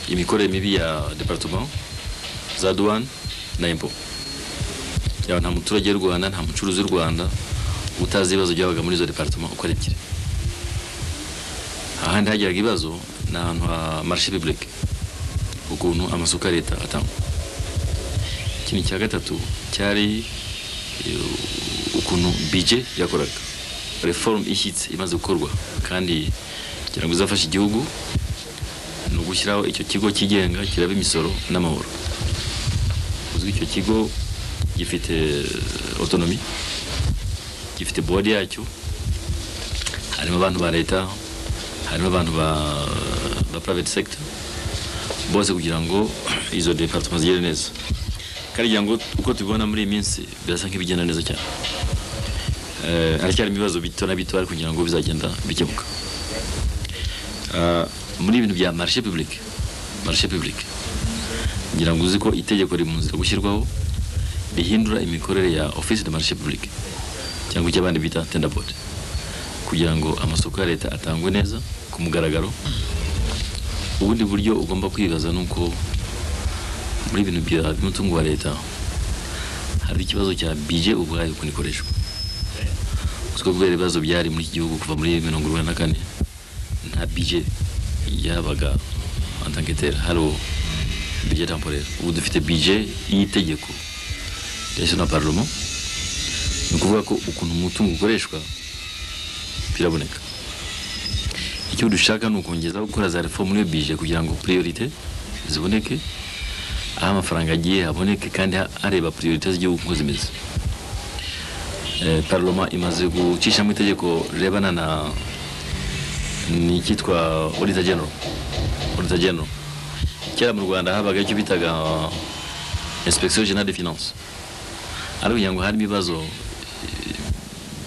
imikorere mibi ya departement za douane na impo yaba nta muturage w'u rwanda nta mucuruzi w'u rwanda utazi ibibazo byabaga muri izo departement uko ari ebyiri ahandi hageraga ibibazo ni ahantu ha marishe publique ukuntu amasoko ya leta atangwa ikintu cya gatatu cyari eh, ukuntu bije yakoraga reform ishyitse imaze gukorwa kandi kugira ngo izafashe igihugu ni ugushyiraho icyo kigo cyigenga kiraba imisoro n'amahoro uzwi icyo kigo gifite otonomi gifite bodi yacyo harimo abantu ba leta harimo abantu ba, ba private sector bose kugira ngo izo departement zigere neza karigira ngo uko tubibona muri iyi minsi birasa nk'ibigenda neza cyane Eh, haracyari ibibazo bito na bito ariko kugira ngo bizagenda bikemuka Ah, muri ibintu bya marishe pibulike marishe pibulike ngira ngo uzi ko itegeko riri mu nzira gushyirwaho rihindura imikorere ya ofisi de marishe pibulike cyangwa icyo abandi bita tendabode kugira ngo amasoko ya leta atangwe neza ku mugaragaro ubundi buryo ugomba kwibaza ni uko muri ibintu bya by'umutungo wa leta hari ikibazo cya bije ubwayo ukuntu ikoreshwa uziko kubera ibibazo byari muri iki gihugu kuva muri mirongo irindwi na kane nta bije yabaga antanketere hari bije temporere ubu dufite bije y'itegeko ryashyizwe na parlement ni ukuvuga ko ukuntu umutungo ukoreshwa biraboneka icyo dushaka ni ukongeza gukora za reform muri iyo bije kugira ngo priorite ziboneke aho amafaranga agiye haboneke kandi ha- areba priorite z'igihugu uko zimeze Eh, parloma imaze gucishamo itegeko rirebana na n'icyitwa auditor general auditor general kera mu rwanda habaga icyo bitaga inspection generale des finances ariko kugira ngo harimo ibibazo eh,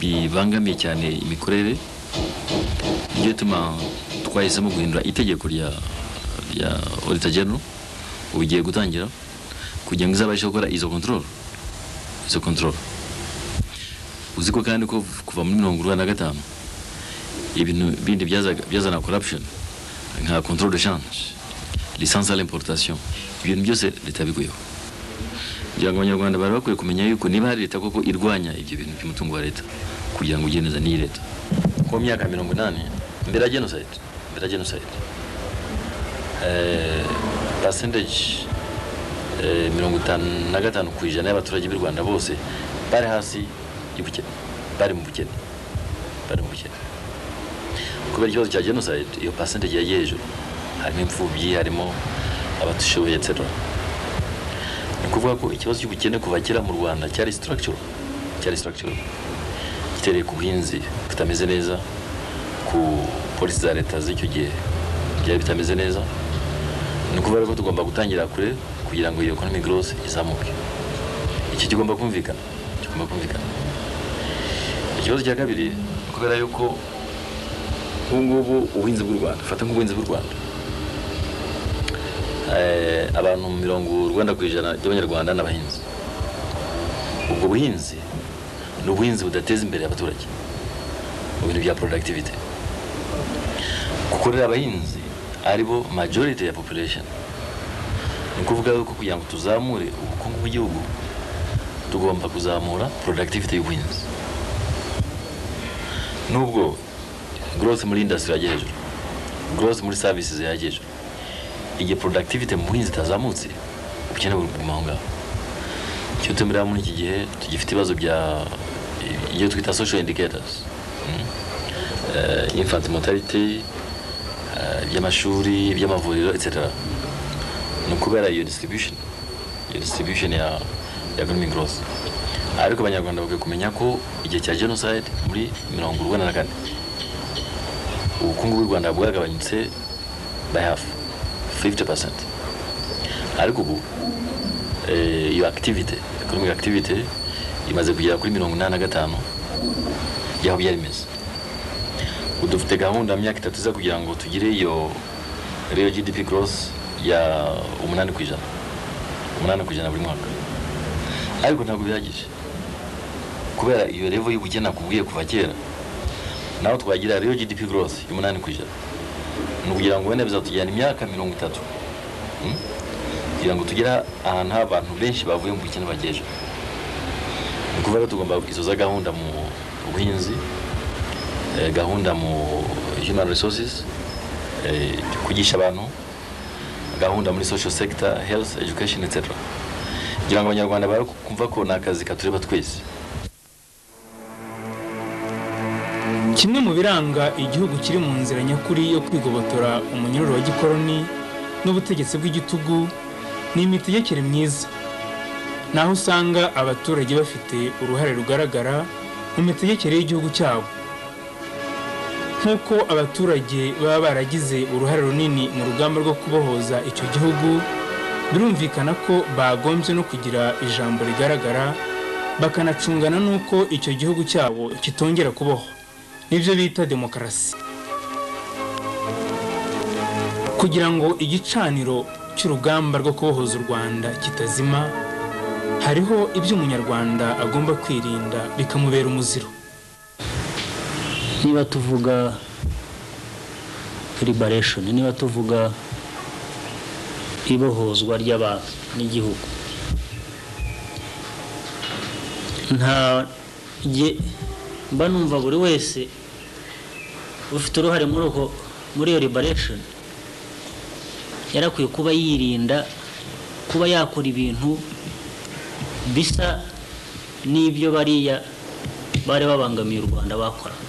bibangamiye cyane imikorere niyo ituma twahisemo guhindura itegeko rya rya auditor general ubu igiye gutangira kugira ngo izabashe gukora izo control izo control uzi ko kandi ko kuva muri mirongo irindwi na gatanu ibintu bindi byazaga- byazana corruption nka control de change licence à l'importation ibintu byose leta yabikuyeho kugira ngo abanyarwanda bari bakwiye kumenya yuko niba hari leta koko irwanya ibyo bintu by'umutungo wa leta kugira ngo ugire neza n'iyi leta kuko mu myaka ya mirongo inani mbere ya genocide mbere ya genocide eh, percentage eh, mirongo itanu na gatanu ku ijana y'abaturage b'u rwanda bose bari hasi y'ubukene bari mu bukene bari mu bukene kubera ikibazo cya genocide iyo percentage yagiye hejuru harimo imfubyi harimo abatishoboye etc ni ukuvuga ko ikibazo cy'ubukene kuva kera mu rwanda cyari structural cyari structural gitereye ku buhinzi butameze neza ku polisi za leta z'icyo gihe byari bitameze neza ni ukuvuga ko tugomba gutangira kure kugira ngo iyo economic growth izamuke iki kigomba kumvikana kigomba kumvikana ikibazo cya kabiri ni kubera yuko ubu ngubu ubuhinzi bw'u rwanda fata nk'ubuhinzi bw'u rwanda Eh, abantu mirongo urwenda ku ijana by'abanyarwanda ni abahinzi ubwo buhinzi ni ubuhinzi budateza imbere abaturage mu bintu bya productivity kuko rero abahinzi aribo majority ya population ni ukuvuga yuko kugira ngo tuzamure ubukungu bw'igihugu tugomba kuzamura productivity y'ubuhinzi nubwo growth muri industry yajya hejuru growth muri services yajya hejuru igihe productivity mu buhinzi itazamutse ubukene buri kuguma aho ngaho icyo tumirira muri iki gihe tugifite ibibazo bya ibyo twita social indicators mm, eh, infant mortality eh, iby'amashuri iby'amavuriro etc ni ukubera iyo distribution iyo distribution ya ya economic growth ariko abanyarwanda bakwiye kumenya ko igihe cya genocide muri mirongo urwanda na kane ubukungu bw'u rwanda bwagabanyutse by half 50% ariko ubu eh, iyo activity economic activity imaze kugera kuri mirongo inani na gatanu yaho byari bimeze ubu dufite gahunda ya myaka itatu iza kugira ngo tugire iyo real gdp growth ya umunani ku ijana umunani ku ijana buri mwaka ariko ntabwo bihagije kubera iyo level y'ubukene nakubwiye kuva kera naho twagira real gdp growth y'umunani ku ijana ni ukugira ngo wenda bizatujyana imyaka mirongo itatu Mm? kugira ngo tugere ahantu h'abantu benshi bavuye mu bukene bagejeje ni ukuvuga ko tugomba gusoza gahunda mu buhinzi eh, gahunda mu human resources eh, kwigisha abantu gahunda muri social sector health education etc kugira ngo abanyarwanda bare kumva ko ni akazi katureba twese Kimwe mu biranga igihugu kiri mu nzira nyakuri yo kwigobotora umunyururu wa gikoroni n'ubutegetsi bw'igitugu ni imitegekere myiza naho usanga abaturage bafite uruhare rugaragara mu mitegekere y'igihugu cyabo nk'uko abaturage baba baragize uruhare runini mu rugamba rwo kubohoza icyo gihugu birumvikana ko bagombye no kugira ijambo rigaragara bakanacungana n'uko icyo gihugu cyabo kitongera kubaho nibyo bita demokarasi kugira ngo igicaniro cy'urugamba rwo kubohoza u rwanda kitazima hariho ibyo umunyarwanda agomba kwirinda bikamubera umuziro niba tuvuga liberation niba tuvuga ibohozwa ry'abantu n'igihugu nta nge- mba numva buri wese ufite uruhare muri uko muri iyo liberation yarakwiye kuba yirinda kuba yakora ibintu bisa n'ibyo bariya bari babangamiye u rwanda bakoraga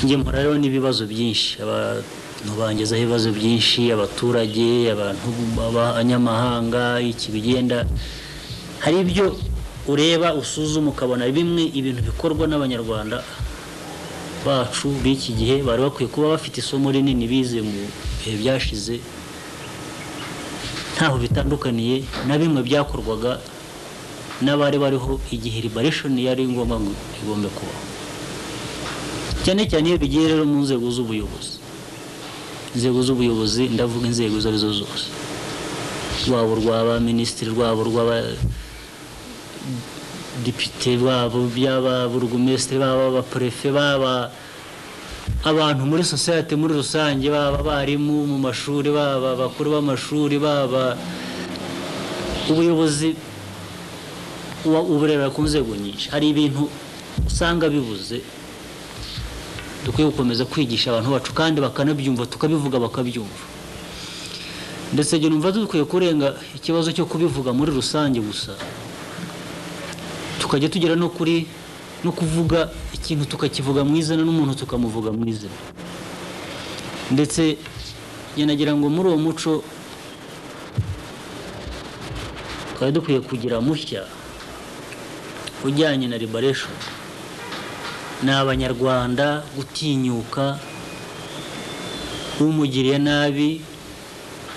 njye mpora rero n'ibibazo byinshi abantu bangezaho ibibazo byinshi abaturage abantu b'abanyamahanga iki bigenda hari ibyo ureba usuzuma ukabona bimwe ibintu bikorwa n'abanyarwanda bacu b'iki gihe bari bakwiye kuba bafite isomo rinini bize mu bihe byashize ntaho bitandukaniye na bimwe byakorwaga n'abari bariho igihe liberation yari ngombwa ngo igombe kubaho cyane cyane iyo bigiye rero mu nzego z'ubuyobozi inzego z'ubuyobozi ndavuga inzego izo arizo zose rwabo rwaba minisitiri rwabo rwaba depite babo byaba burugumesitiri baba abaperefe baba abantu muri sosiyete muri rusange baba abarimu mu mashuri baba abakuru b'amashuri baba ubuyobozi uba uburera ku nzego nyinshi hari ibintu usanga bibuze dukwiye gukomeza kwigisha abantu bacu kandi bakanabyumva tukabivuga bakabyumva ndetse njye numva dukwiye kurenga ikibazo cyo kubivuga muri rusange gusa tukajya tugera no kuri no kuvuga ikintu tukakivuga mu izina n'umuntu tukamuvuga mu izina ndetse njye nagira ngo muri uwo muco twari dukwiye kugira mushya ujyanye na liberation ni abanyarwanda gutinyuka umugiriye nabi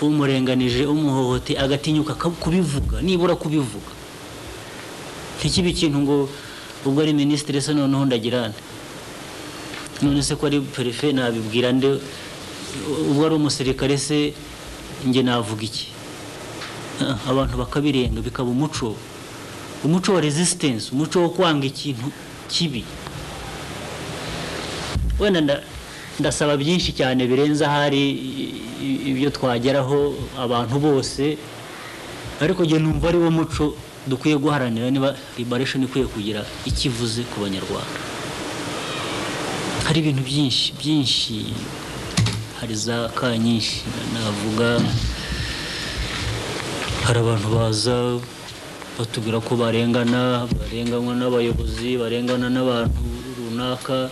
umurenganije umuhohote agatinyuka ka- kubivuga nibura kubivuga ntikibe ikintu ngo ubwo ari minisitiri se noneho ndagira nde none se ko ari perefe nabibwira nde ubwo ari umusirikare se njye navuga iki Ah, abantu bakabirenga bikaba umuco umuco wa resistance umuco wo kwanga ikintu kibi wenda nda- ndasaba byinshi cyane birenze ahari i- i- ibyo twageraho abantu bose ariko njye numva ari wo muco dukwiye guharanira niba liberation ikwiye kugira ikivuze ku banyarwanda hari ibintu byinshi byinshi hari za ka nyinshi navuga hari abantu baza batubwira ko barengana barenganywa n'abayobozi barengana n'abantu runaka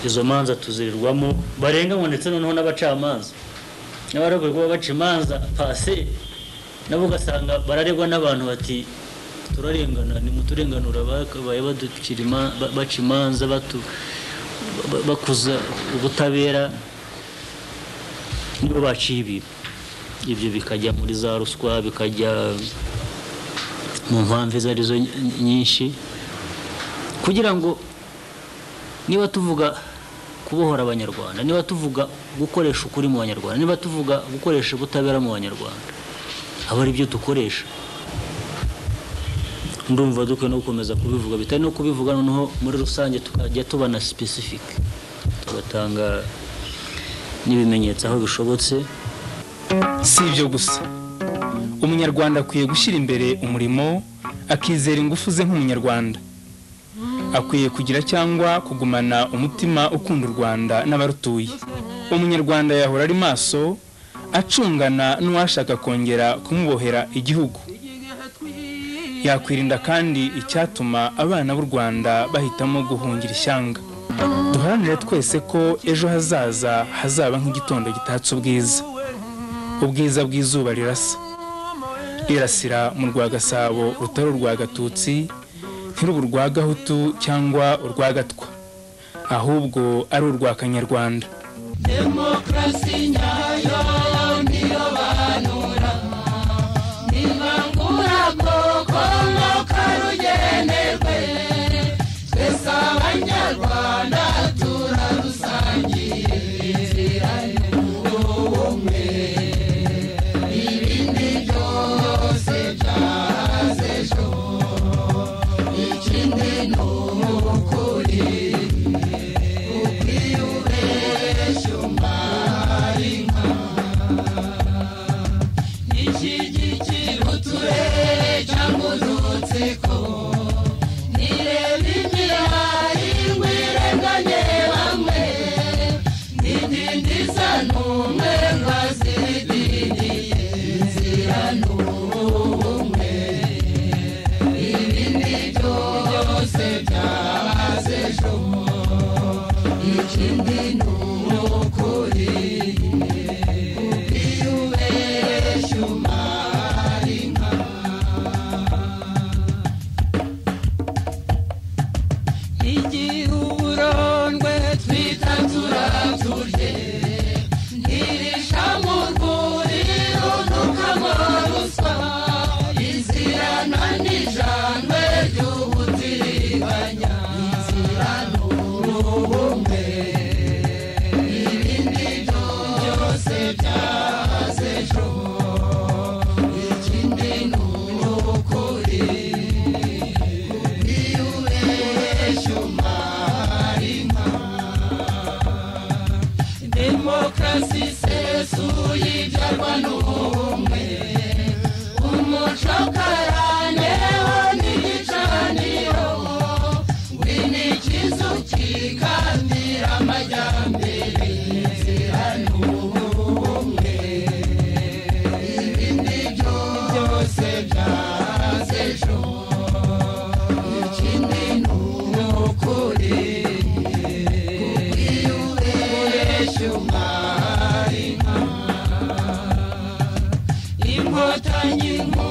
izo manza tuzirirwamo barenganywa ndetse noneho n'abacamanza n'abaragwe kuba baca imanza pase nabo ugasanga bararegwa n'abantu bati turarengana nimuturenganura bakabaye baducira ima- ba- baca imanza batu ba- bakuza ubutabera nibo baciye ibi ibyo bikajya muri za ruswa bikajya mu mpamvu izo arizo ny- nyinshi kugira ngo niba tuvuga kubohora abanyarwanda niba tuvuga gukoresha ukuri mu banyarwanda niba tuvuga gukoresha ubutabera mu banyarwanda aba ari byo dukoresha ndumva dukwiye no gukomeza kubivuga bitari no kubivuga noneho muri rusange tukajya tuba na specific tugatanga n'ibimenyetso aho bishobotse si ibyo gusa umunyarwanda akwiye gushyira imbere umurimo akizera ingufu ze nk'umunyarwanda akwiye kugira cyangwa kugumana umutima ukunda u rwanda n'abarutuye umunyarwanda yahora ari maso acungana n'uwashaka kongera kumubohera igihugu yakwirinda kandi icyatuma abana b'u rwanda bahitamo guhungira ishyanga duharanire twese ko ejo hazaza hazaba nk'igitondo gitatse ubwiza ubwiza bw'izuba rirasa rirasira mu rwa gasabo rutari urwa gatutsi ntiruba urwa gahutu cyangwa urwa gatwa ahubwo ari urwa kanyarwanda Niba ngura ko inkotanyi ngo